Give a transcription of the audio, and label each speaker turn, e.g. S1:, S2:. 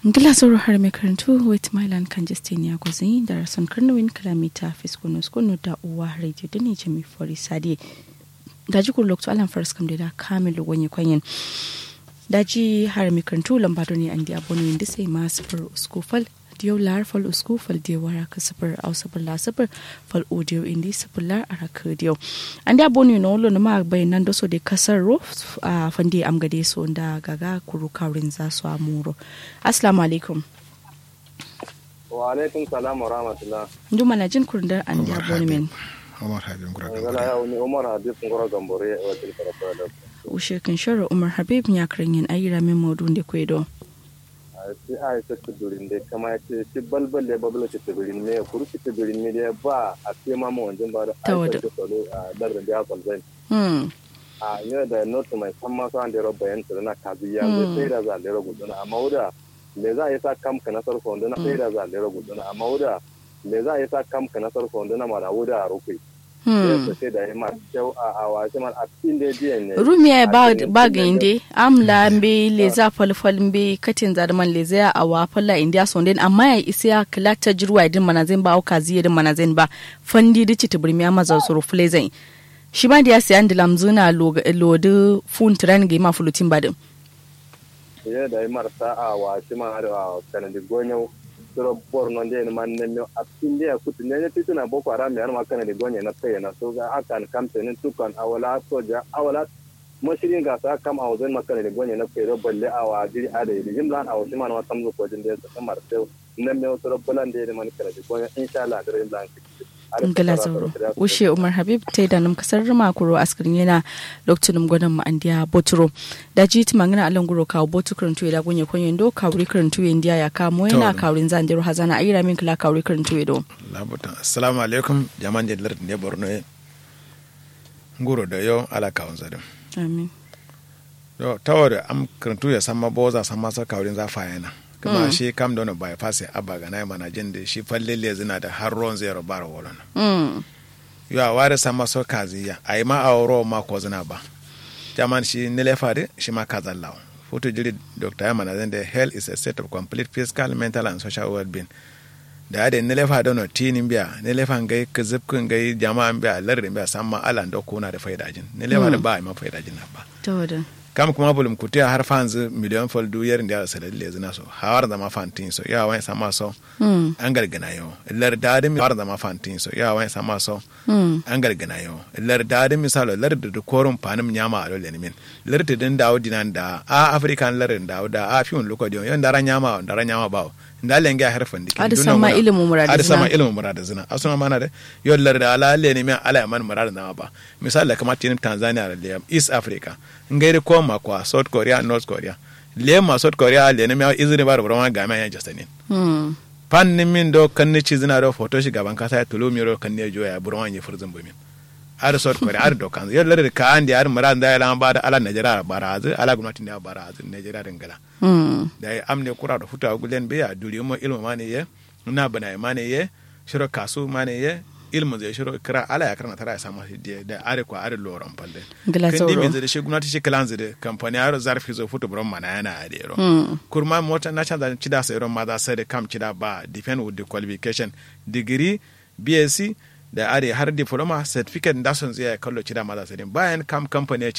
S1: ngila sauro har mai karantu wait mylan kan justin ya gwazi da rason karnawin kalamita fiskono skono da uwa radio da ne jami fori sade da ji kun lokacin alan faras kam da kamilu wani kwanyen daji har mai karantu lambado ne an di abonin da sai ma sufur uskufal diyo lar fal usku fal diyo wara ka sufur au sufur la sufur fal audio indi sufur lar araka diyo an da aboni no lo ma bayanan da so de kasar ro a fandi am gade so da gaga kuru kaurin za su amuro assalamu alaikum
S2: wa alaikum salam wa rahmatullah
S1: nduma na jin kurndar an da aboni men
S3: Umar Habib Ngura
S2: ngala
S3: Gambare.
S2: ya wani umar hadis ngoro gambore wa til karfa da
S1: ushe kan shara umar habib ya karin yin ayira min modun da kwedo
S2: si ai ta tudurin da kama ya ce si balbal da babla ta tudurin me kuru ta tudurin me da ba a ce ma mu wanjin ba da
S1: Ta
S2: ai
S1: wada.
S2: ta solo a darin da ya kwalzai
S1: hmm
S2: a ne da not mai san ma so an da roba yan tsana ka biya
S1: Mm.
S2: sai da za da roba duna amma wuda le za a yi sa kam ka nasar so duna sai da za da roba duna amma wuda le za a yi sa kam ka nasar so duna ma da wuda a rukai
S1: hmm
S2: sai da ya ma kyau a a wace man a cikin da jiyan ne
S1: rumiya ba
S2: A cikin
S1: ba
S2: da-
S1: ga inde amla mbe leza falfal mbe katin zarman leza ya awa falla india sonden amma ya isa ya kilata jirwa din manazin ba auka ziye din manazin ba fandi dici tibirmi amma za su rufle zai shi ma da ya siya ndilam zuna lodi fun tren ga ma fulutin ba din
S2: ye da yi marasa a wa shi ma har a kanadi gonyo suro borno nde ni man ne a pinde ya kutu ne titu na boko haram ya ma kanadi gonyo na tsaye na so ga akan kamte ne tukan awala soja awala mashirin ga sa kam a wajen makana da gonyo na tsaye balle a wa jiri a da yi jim lan a wasu ma na wasan zo kojin da ya sa marasa nan me wasu rabbulan da ya man kanadi gonyo insha Allah da rin lan
S1: ngala zauro ushe umar habib ta da nam kasar rima kuro askirin yana lokacin gwanan mu andiya boturo da ji ti mangana alan guro kawo botu karantu da gunye kwanyen do kawri karantu indiya ya kamo yana
S3: Tawada.
S1: kawrin zan diro hazana ayira min kala kawri karantu do
S3: Labuta. Assalamu alaikum. Jaman da lardin da Borno ye. Nguro da yau ala kawun zadin.
S1: amin
S3: Yo tawar am karantu ya sama boza sama sa kawrin za fa yana. Kuma
S1: Mm.
S3: shi kam da bai fase abba ga na mana jin da shi falle le zina da har ron zero bar wolon.
S1: mm.
S3: Yo a ware sama so kaziya. Ai ma a wuro ma ko zina ba. Jaman shi nile fare shi ma kazallawa. Futu jiri Dr. Yamana zan da health is a state of complete physical, mental and social well-being. da ade ne lefa dono tinin biya ne lefa ngai kizipkin ngai jama'an biya lardin biya samma alan da kuna da faida jin ne lefa da ba ma faida jin ba
S1: tawada
S3: kam kuma bulum kutiya har fanzu miliyon fol du yerin da sa lalle zina so hawar da ma fantin so ya wani sama so
S1: mm.
S3: an gargana yo lar da da mi hawar da ma fantin so ya wani sama so
S1: mm.
S3: an gargana yo lar da da misalo lar da korun panim nyama a dole min lar da din dawo dinan da a african lar da da a fiun lokodi yon da ran nyama da ran nyama bawo da lenga harfan dikin
S1: Ada
S3: dunan
S1: sama
S3: wana.
S1: ilimin murada
S3: ada
S1: zina.
S3: sama ilimin murada zina asuna mana da yollar da ala le ne mi ala ya man murada zama ba misali da kamar tinin Tanzania da liyam East Africa ngaire ko ma kwa South Korea North Korea le ma South Korea le ne mi izini bar burama ga ma ya jastanin
S1: mm.
S3: pan ni min do kan ni ci zina do photo shi gaban kasa ya tulo miro kan ne joya burama ne furzin bumin ar South Korea ar do kan yollar da ka andi ar murada da ya ba da ala Najeriya barazu ala gwamnati ne barazu Najeriya dingala
S1: mm.
S3: da ya amne kura da futa gulen be ya duri mo ilmu mane ye na bana mane ye shiro kasu mane ye ilmu zai shiro kira ala ya karna tara ya samu hidde da are ko are loron palle
S1: Gila
S3: kan
S1: sauro.
S3: dimi zai shi gwamnati shi kalan zai kamfani aro zarfi zo futu buron mana yana adero
S1: Mm.
S3: kurma mota na canza cida sai ron ma za sai da kam cida ba depend with the qualification degree bsc da are har diploma certificate da sun zai kallo cida ma za sai bayan kam company ya